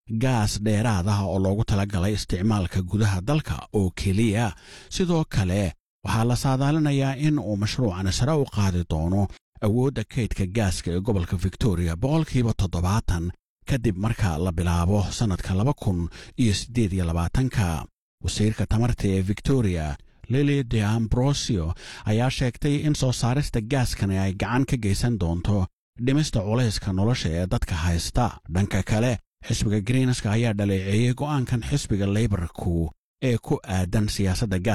gaas dheeraad ah oo loogu talagalay isticmaalka gudaha dalka oo keliya sidoo kale waxaa la saadaalinayaa in uu mashruucan sare u qaadi doono awoodda kaydka gaaska ee gobolka victoria boqolkiiba toddobaatan kadib marka la bilaabo sannadka laba kun iyo siddeed iyo labaatanka wasiirka tamarta ee victoria lili de ambrosio ayaa sheegtay in soo saarista gaaskani ay gacan ka geysan doonto dhimista culayska nolosha ee dadka haysta dhanka kale xisbiga greenska ayaa dhaleeceeyey go'aankan xisbiga leybarku ee ku aadan siyaasadda